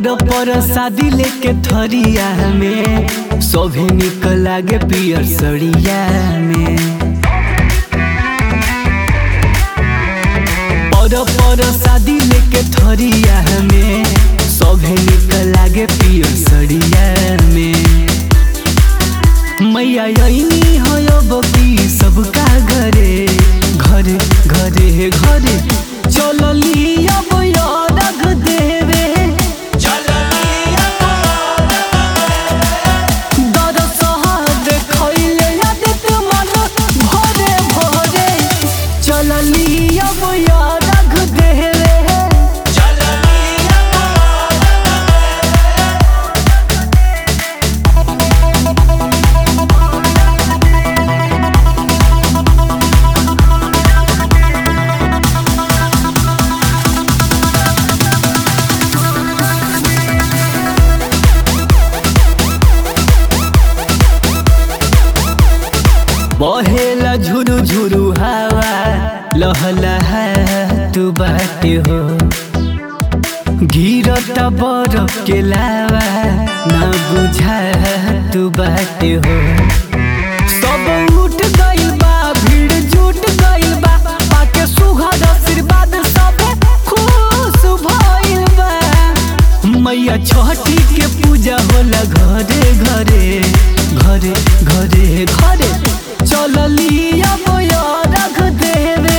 पर पर शादी लेके थरिया में सभे निक लागे पियर सड़िया में पर पर शादी लेके थरिया में सभे निक लागे पियर सड़िया में मैया यही हो बकी सबका घरे घरे घरे घरे चलली अब रख देवे दरसहा देखैले आदित मन भरे भरे चलली अब रख देवे बहेला झुरु झुरु हवा लहलहा तू बाटे हो गिरत बरफ के लावा ना बुझा तू बाटे हो सब उठ गइल बा भीड़ जुट गइल बा पाके सुघर आशीर्वाद सब खुश भइल बा मैया छठी के पूजा होला घरे घरे घरे घरे घरे चलली अब रख देवे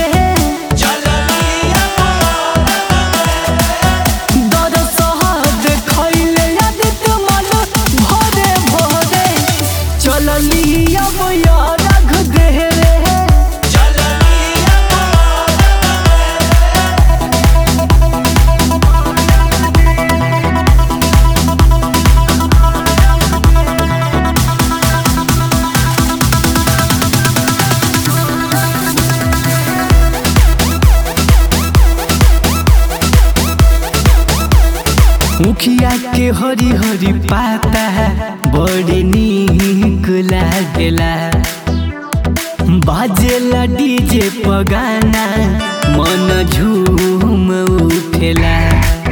दरसहा देखैले आदित मन भरे भरे चलली अब रख देवे मुखिया के हरी हरी पाता बड़ी नीक लागेला बाजेला डीजे पगाना मन झूम उठेला